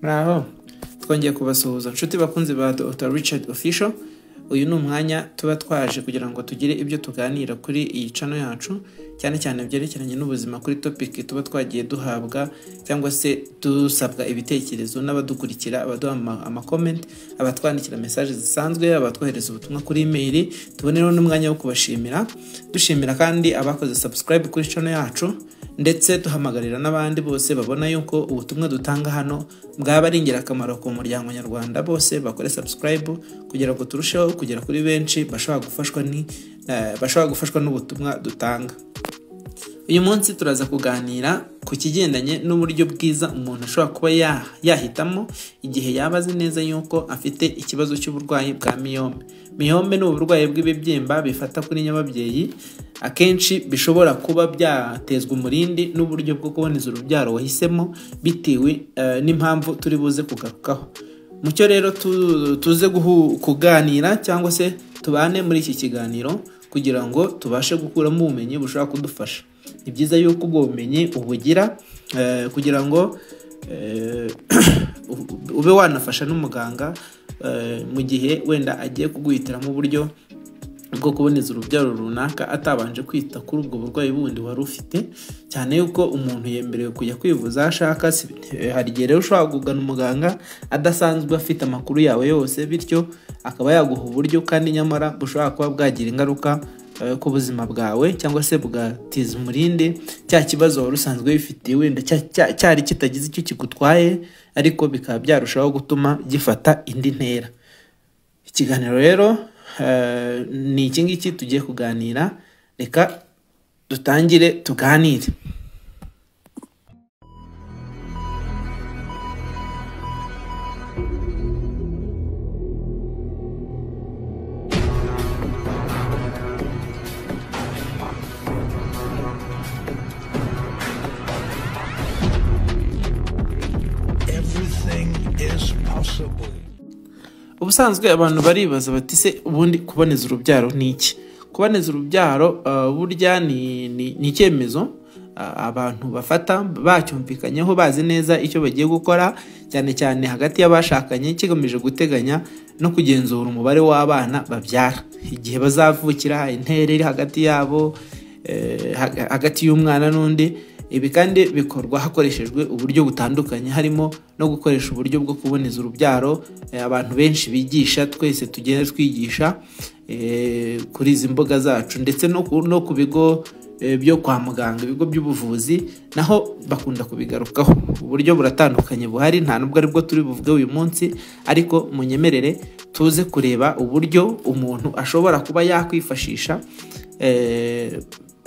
muraho twongeye kubasuhuza inshuti bakunzi ba dr richard official uyu ni umwanya tuba twaje kugira ngo tugire ibyo tuganira kuri iyi cano yacu cyane cyane byerekeranye n'ubuzima kuri topiki tuba twagiye duhabwa cyangwa se dusabwa ibitekerezo n'abadukurikira abaduha amakomenti abatwandikira mesaje zisanzwe abatwohereza ubutumwa kuri imeri tubonereho n'umwanya wo kubashimira dushimira kandi abakoze subscribe kuri cano yacu ndetse duhamagarira n'abandi bose babona yuko ubutumwa dutanga hano bwaba ari ingirakamaro ku muryango nyarwanda bose bakore subscribe kugira ngo turusheho kugera kuri benshi bashobora gufashwa ni eh, bashobora gufashwa n'ubutumwa dutanga uyu munsi turaza kuganira ku kigendanye n'uburyo bwiza umuntu ashobora kuba ya- yahitamo igihe yaba azi neza yuko afite ikibazo cy'uburwayi bwa miyome miyome ni uburwayi bw'ibibyimba bifata kuri nyababyeyi akenshi bishobora kuba byatezwa umurindi n'uburyo bwo kuboneza urubyaro wahisemo bitewe eh, n'impamvu turi buze kugarukaho mucyo rero tu- tuze guhu- kuganira cyangwa se tubane muri iki kiganiro kugira ngo tubashe gukuramo ubumenyi bushobora kudufasha ni byiza yuko ubwo bumenyi ubugira eh, kugira ngo eh, ube wanafasha n'umuganga eh, mu gihe wenda agiye kuguhitiramo uburyo bwo kuboneza urubyaro runaka atabanje kwita kuri ubwo burwayi bundi wari ufite cyane yuko umuntu yemerewe kujya kwivuza aho ashaka si- eh, hari igihe rero ushobora kugana umuganga adasanzwe afite amakuru yawe yose bityo akaba yaguha uburyo kandi nyamara bushobora kuba bwagira ingaruka eh, ku buzima bwawe cyangwa se bugatiza umurindi cya kibazo wari usanzwe wifitiye wenda cya- cya- cyari kitagize icyo kigutwaye ariko bikaba byarushaho gutuma gifata indi ntera ikiganiro rero eh, ni iki ngiki tugiye kuganira reka dutangire tuganire Everything is possible. ubusanzwe abantu baribaza bati se ubundi kuboneza urubyaro ni iki kuboneza urubyaro eh, burya ni- ni ni icyemezo ah, abantu bafata bacyumvikanyeho bazi neza icyo bagiye gukora cyane cyane hagati y'abashakanye kigamije guteganya no kugenzura umubare w'abana babyara igihe bazavukira intera iri hagati yabo eh, haga- hagati y'umwana n'undi ibi kandi bikorwa hakoreshejwe uburyo butandukanye harimo no gukoresha uburyo bwo kuboneza urubyaro eh, abantu benshi bigisha twese tugenda twigisha eh, kuri izi mbuga zacu ndetse no ku- no ku bigo eh, byo kwa muganga ibigo by'ubuvuzi naho bakunda kubigarukaho uburyo buratandukanye buhari nta nubwo aribwo turi buvuge uyu munsi ariko munyemerere tuze kureba uburyo umuntu ashobora kuba yakwifashisha eh,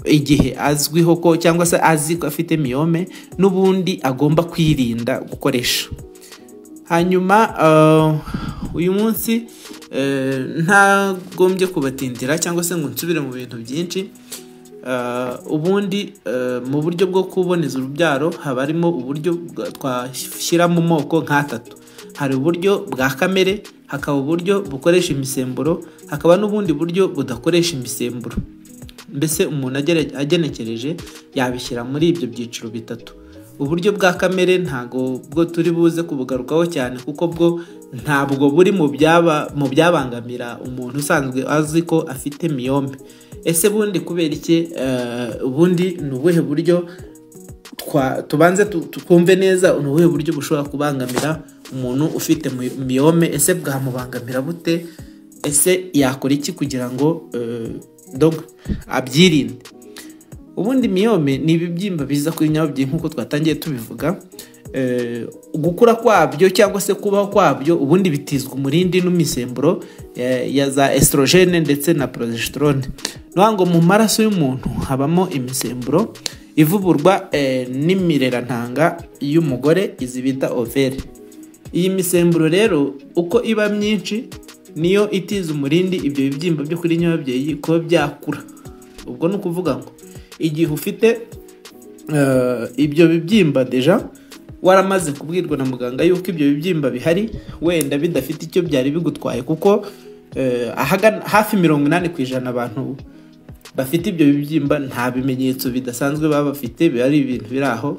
igihe azwiho ko cyangwa se azi ko afite miyome n'ubundi agomba kwirinda gukoresha hanyuma eh, uyu munsi eh, ntagombye kubatindira cyangwa se ngo nsubire mu bintu byinshi Eh, ubundi eh, mu buryo bwo kuboneza urubyaro haba harimo uburyo bwa- twashyira mu moko nk'atatu hari uburyo bwa kamere hakaba uburyo bukoresha imisemburo hakaba n'ubundi buryo budakoresha imisemburo mbese umuntu agere- agenekereje yabishyira muri ibyo byiciro bitatu uburyo bwa kamere ntabwo bwo turi buze kubugarukaho cyane kuko bwo ntabwo buri mu byaba mu byabangamira umuntu usanzwe azi ko afite miyombe ese bundi kubera iki eh, ubundi ni ubuhe buryo twa- tubanze tu- twumve neza ni ubuhe buryo bushobora kubangamira umuntu ufite mi- miyome ese bwamubangamira bute ese yakora iki kugira ngo eh, donc abyirinde ubundi miyome ni ibibyimba biza kuri nyababyeyi nk'uko twatangiye tubivuga Eh, gukura kwabyo cyangwa se kubaho kwabyo ubundi bitizwa umurindi n'imisemburo eh, ya za estrogene ndetse na progesterone nuha ngo mu maraso y'umuntu habamo imisemburo ivuburwa eh, n'imirerantanga y'umugore izi bita overe iyi misemburo rero uko iba myinshi niyo itiza umurindi ibyo bibyimba byo kuri nyababyeyi kuba byakura ubwo ni ukuvuga ngo igihe ufite eh, ibyo bibyimba deja waramaze kubwirwa na muganga yuko ibyo bibyimba bihari wenda bidafite icyo byari bigutwaye kuko eh, ahagana- hafi mirongo inani ku ijana abantu bafite ibyo bibyimba nta bimenyetso bidasanzwe baba bafite biba ari ibintu biri aho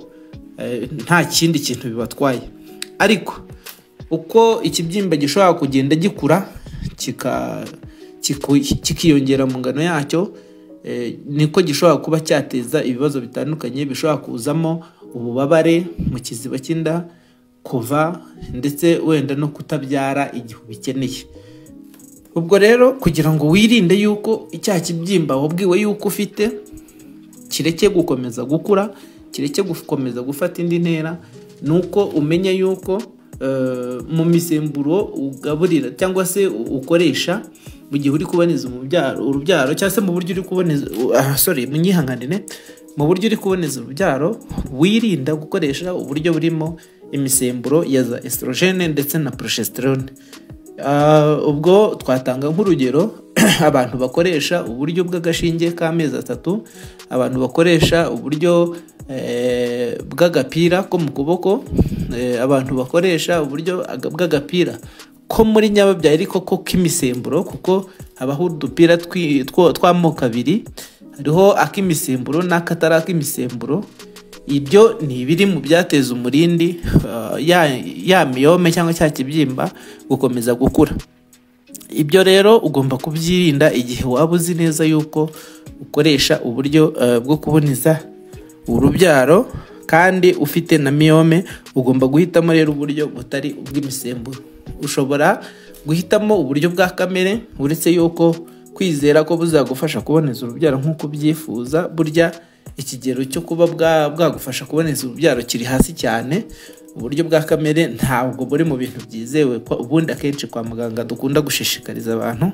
eh, nta kindi kintu bibatwaye ariko uko ikibyimba gishobora kugenda gikura kika- kiku- kikiyongera mu ngano yacyo eh, niko gishobora kuba cyateza ibibazo bitandukanye bishobora kuzamo ububabare mu kiziba cy'inda kuva ndetse wenda no kutabyara igihe ubikeneye ubwo rero kugira ngo wirinde yuko icyaha kibyimba wabwiwe yuko ufite kireke gukomeza gukura kireke gukomeza gufata indi ntera ni uko umenya yuko eh, mu misemburo ugaburira cyangwa se u- ukoresha mu gihe uri kuboneza umubyaro- urubyaro cyangwa se mu buryo uri kuboneza u- ah, sorry munyihanganire mu buryo uri kuboneza urubyaro wirinda gukoresha uburyo burimo imisemburo ya za estrogene ndetse na progesterone Ah, ubwo twatanga nk'urugero abantu bakoresha uburyo bw'agashinge k'amezi atatu abantu bakoresha uburyo eh, bw'agapira ko mu kuboko eh, abantu bakoresha uburyo aga- bw'agapira ko muri nyababyaye ariko ko k'imisemburo kuko habaho udupira twi- two- tw'amoko abiri hariho ak'imisemburo n'akatari ak'imisemburo ibyo ni ibiri mu byateza umurindi uh, ya, ya miyome cyangwa cya kibyimba gukomeza gukura ibyo rero ugomba kubyirinda igihe waba uzi neza yuko ukoresha uburyo uh, bwo kuboneza urubyaro kandi ufite na miyome ugomba guhitamo rero uburyo butari ubw'imisemburo ushobora guhitamo uburyo bwa kamere uretse yuko kwizera ko buzagufasha kuboneza urubyaro nk'uko ubyifuza burya ikigero cyo kuba bwa- bwagufasha kuboneza urubyaro kiri hasi cyane uburyo bwa kamere ntabwo buri mu bintu byizewe kwa- ubundi akenshi kwa muganga dukunda gushishikariza abantu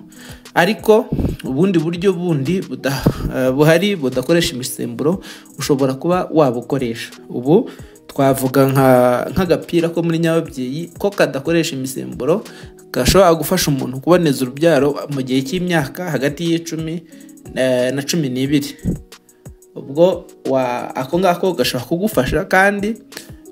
ariko ubundi buryo bundi buda- eh, buhari budakoresha imisemburo ushobora kuba wabukoresha ubu twavuga nka- nk'agapira ko muri nyababyeyi ko kadakoresha imisemburo gashobora gufasha umuntu kuboneza urubyaro mu gihe cy'imyaka hagati y'icumi eh, na cumi n'ibiri ubwo wa ako ngako gashobora kugufasha kandi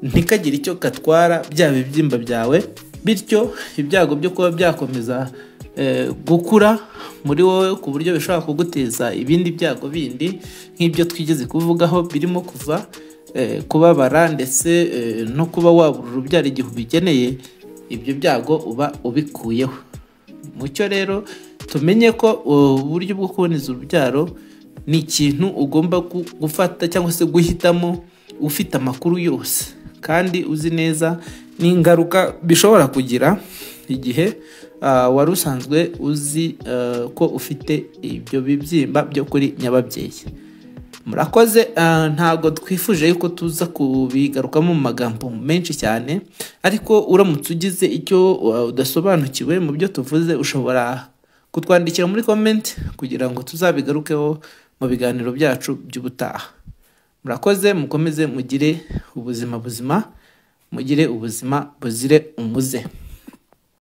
ntikagire icyo gatwara bya bibyimba byawe bityo ibyago byo kuba byakomeza eh, gukura muri wowe ku buryo bishobora kuguteza ibindi byago bindi nk'ibyo twigeze kuvugaho birimo kuva eh, kubabara ndetse eh, no kuba wabura urubyaro igihe ubikeneye ibyo byago uba ubikuyeho mucyo rero tumenye ko uh, uburyo bwo kuboneza urubyaro ni ikintu ugomba gu- gufata cyangwa se guhitamo ufite amakuru yose kandi uzi neza n'ingaruka bishobora kugira igihe uh, wari usanzwe uzi uh, ko ufite ibyo bibyimba byo kuri nyababyeyi murakoze ah, ntabwo twifuje yuko tuza kubigarukamo mu magambo menshi cyane ariko uramutse ugize icyo ah, udasobanukiwe mu byo tuvuze ushobora kutwandikira muri komenti kugira ngo tuzabigarukeho mu biganiro byacu by'ubutaha murakoze mukomeze mugire ubuzima buzima mugire ubuzima buzire umuze